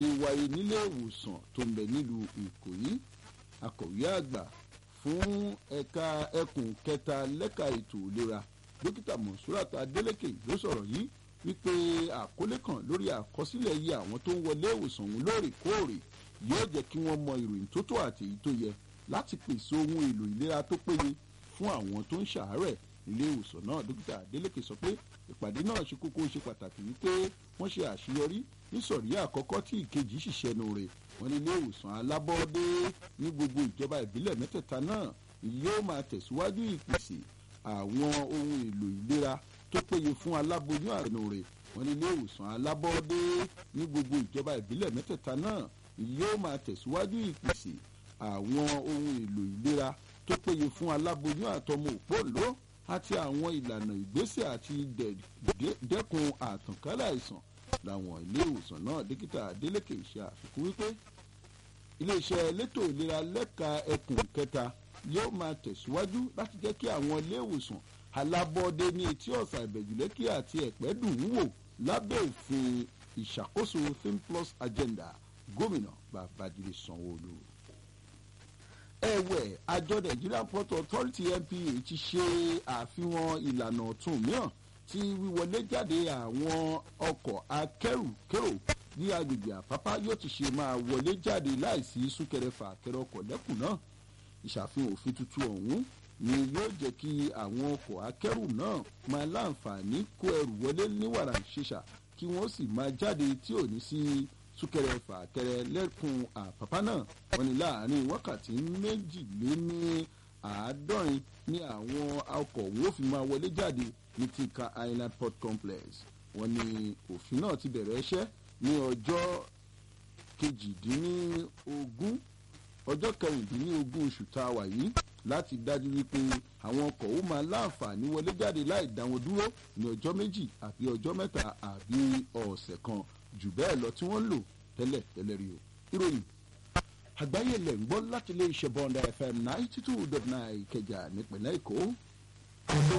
wáyé nílé ìwòsàn tó ń bẹ nílùú ìkòyí akọ̀wé àgbà fún ẹ̀ka ẹkùn kẹta lẹ́ka ètò ìlera dókítà monsurat adeleke ló sọ̀rọ̀ yìí wípé àkọlé kan lórí àkọsílẹ̀ iye àwọn tó ń wọlé ìwòsàn ọ̀hún lóòrèkóòrè yóò jẹ́ kí wọ́n mọ ìròyìn tó tó àti èyí tó yẹ láti pèsè ohun èlò ìlera tó péye fún àwọn tó ń ṣàárẹ̀ ilé ìwòsàn náà dókítà adeleke sọ pé ìpàdé náà ṣe kókó ṣe pàtàkì wípé wọ́n ṣe àṣeyọrí nísọ̀rí àkọ́kọ́ tí ìkejì ṣiṣẹ́ nu rẹ̀ wọ́n ní ilé ìwòsàn alábọ́ọ́dé ní gbogbo ìjọba ìbílẹ̀ mẹ́tẹ̀ẹ̀ta náà yóò máa tẹ̀síwájú ìpèsè àwọn ohun èlò ìlera tó péye fún aláboyún àrùn rẹ̀ wọ́n ní ilé ìwòsàn alábọ́ọ́dé ní gbogbo ìjọba ìbílẹ̀ mẹ́tẹ̀ẹ̀ta náà yóò máa tẹ̀síwájú ìpèsè àwọn ohun èlò ìlera tó péye fún aláboyún àtọmọ òpóòló àti àwọn ìlànà ìgbésẹ̀ àti dẹ́kun àtànkálẹ̀ àìsàn làwọn ilé ìwòsàn náà dókítà adeleke ṣe àfikún wípé iléeṣẹ́ elétò ìlera lẹ́ka ẹkùn kẹta yóò máa tẹ̀síwájú láti jẹ́ kí àwọn ilé ìwòsàn alábọ́ọ́dé ní etí ọ̀sà ìbẹ̀jùlẹ́kì àti ẹ̀pẹ́ dùn ún wò lábẹ́ òfin ìṣàkóso finplus agenda gómìnà babájídé sanwó-olu ẹ̀wẹ̀ àjọ nigerian port authority npa ti ṣe àfihàn ìlànà ọ̀tun mìíràn tí wíwọlé jáde àwọn ọkọ̀ akẹ́rùkérò ní agbègbè àpápá yóò ti ṣe máa wọlé jáde láìsí súnkẹrẹfà kẹrẹ ọkọ̀ lẹ́kùn náà ìṣàfihàn òfin tuntun ọ̀hún ni yóò jẹ́ kí àwọn ọkọ̀ akẹ́rù náà máa láǹfààní kó ẹrù wọlé ní wàrà ìṣèṣà kí wọ́n sì máa jáde tí ò ní sí súnkẹrẹ fàkẹrẹ lẹ́kùn àpápá náà wọ́n ní láàrin wákàtí méjìléní àádọ́rin ní àwọn ọkọ̀ wo fi máa wọlé jáde ní tika island port complex wọ́n ní òfin náà ti bẹ̀rẹ̀ iṣẹ́ ní ọjọ́ kejìdínlógún ọjọ́ kẹrìndínlógún oṣù tá a wà yìí láti dájú wípé àwọn ọkọ̀ ó máa láǹfààní wọlé jáde láì dá wọn dúró ní ọjọ́ méjì àbí ọjọ́ mẹ́ta àbí ọ̀sẹ̀ kan jù bẹ́ẹ̀ lọ tí wọ́n lò tẹ́lẹ̀ tẹ́lẹ̀ rí o. ìròyìn àgbáyé lẹ̀ ń gbọ́ láti ilé iṣẹ́ bọ́ńdà fm ninety two dot nine ìkẹjà nípìnlẹ̀ èkó.